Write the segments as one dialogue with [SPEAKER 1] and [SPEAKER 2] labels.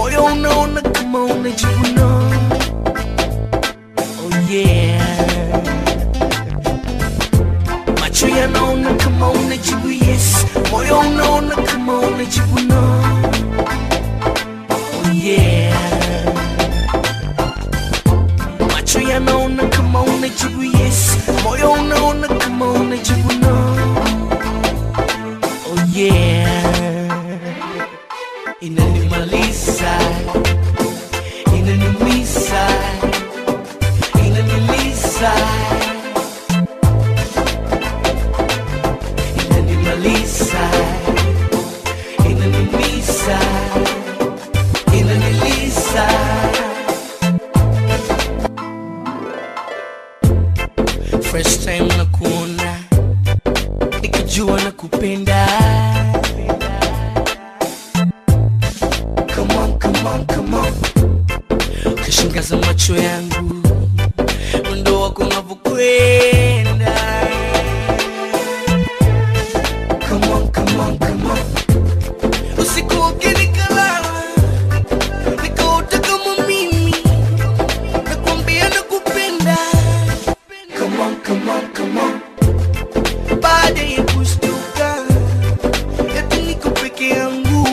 [SPEAKER 1] moyo unaona kama unajivuna oh yeah macho yanaona kama unajibu yes moyo unaona kama unajivuna oh yeah macho yanaona kama unajibu yes moyo unaona kama unajivuna oh yeah inanimaliza inaniumiza inaniliza inanimaliza inaniumiza inaniliza first time na kuona nikijua na kupenda come on, come on, come on. Ukishangaza macho yangu mwendo wako unavyokwenda Come on, come on, come on. usiku ukinikalala nikaota kama mimi nakwambia nakupenda Come on, come on, come on. baada ya kushtuka eti niko peke yangu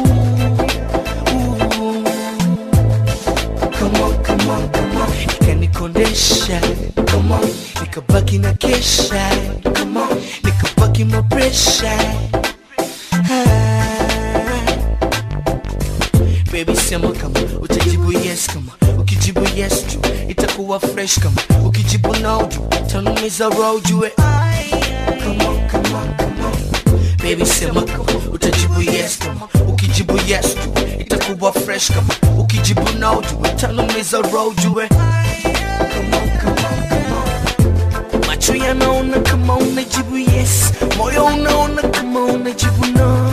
[SPEAKER 1] Ooh. Come on, come on, come on. Ikanikondesha Come on. nikabaki na kesha Come on. nikabaki mapresha Baby sema kama utajibu yes kama ukijibu yes tu itakuwa fresh kama ukijibu no tu tanumiza roho jue Come on, come on, come on. Baby sema kama utajibu yes kama ukijibu yes tu itakuwa fresh kama ukijibu no tu tanumiza roho jue Come on, come on, come on. Macho yanaona kama unajibu yes, moyo unaona kama unajibu no.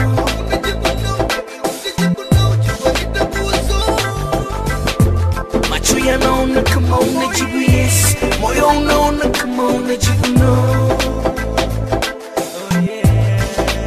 [SPEAKER 1] Macho yanaona kama unajibu yes, moyo unaona kama unajibu no. Oh yeah.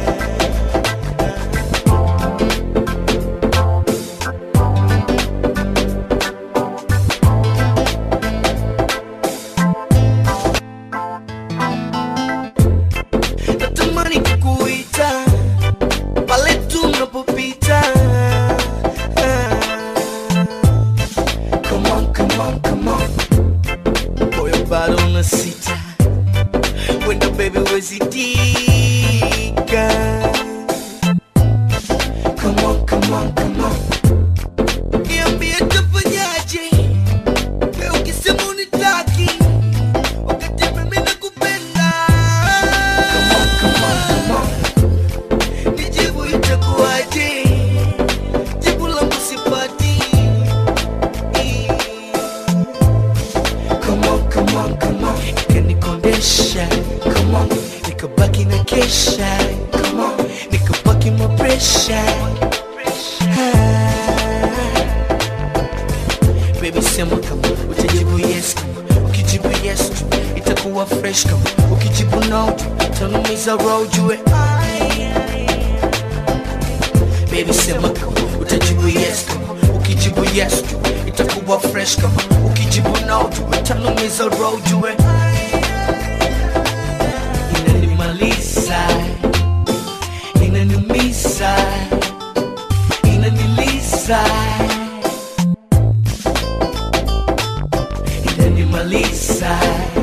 [SPEAKER 1] natamani kukuita pale tunapopita Ah. Come on, come on, come on. moyo bado unasita wenda baby wezidika Come on, come on, come on. Niambie tafanyaje Leo ukisema unitaki wakati mimi nakupenda Come on, come on, come on. Nijibu itakuwaje? Jibu langu sipati. Come on, come on, come on. Ikanikondesha. Come on. Nikabaki na kesha. Come on. Nikabaki mapresha. Baby sema kama utajibu yes kama ukijibu yes tu itakuwa fresh kama ukijibu no tu tanumiza roho jue Baby sema kama utajibu yes kama ukijibu yes tu itakuwa fresh kama ukijibu no tu tanumiza roho jue Inanimaliza inaniumiza inaniliza inanimaliza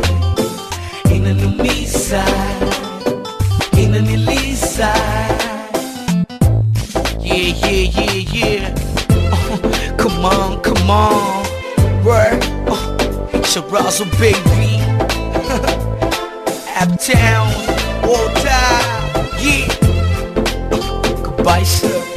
[SPEAKER 1] inaniumiza inaniliza yeah yeah yeah yeah uh, come on come on word uh, Sharazo baby Uptown all time yeah uh, goodbye sir